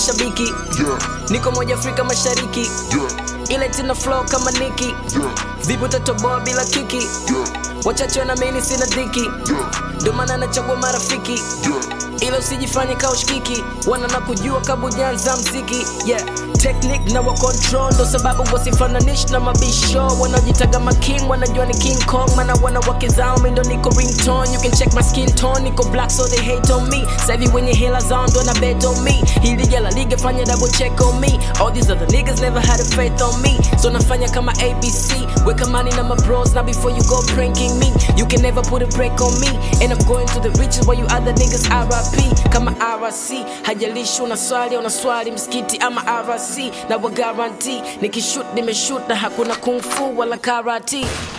mashabiki yeah, niko moja afrika mashariki yeah, ile tina flow kama niki yeah, vipi utatoboa bila kiki yeah, wachache wanamini sina dhiki yeah, ndo maana nachagua marafiki yeah. ila usijifanye kaushkiki wana na kujua kabujanza mziki yeah technique na wa control ndo sababu wasifananish na mabisho wanaojitaga making wanajua ni king kong mana wana wake zao mindo niko ringtone you can check my skin tone niko black so they hate on me sahivi wenye hela zao ndo na bet on me hii liga la liga fanya double check on me all these other niggas never had a faith on me so nafanya kama abc weka money na my bros now before you go pranking me you can never put a break on me and i'm going to the riches while you other niggas rip kama rc hajalishi una swali una swali msikiti ama rc na wa guarantee nikishut nimeshut na hakuna kung fu wala karate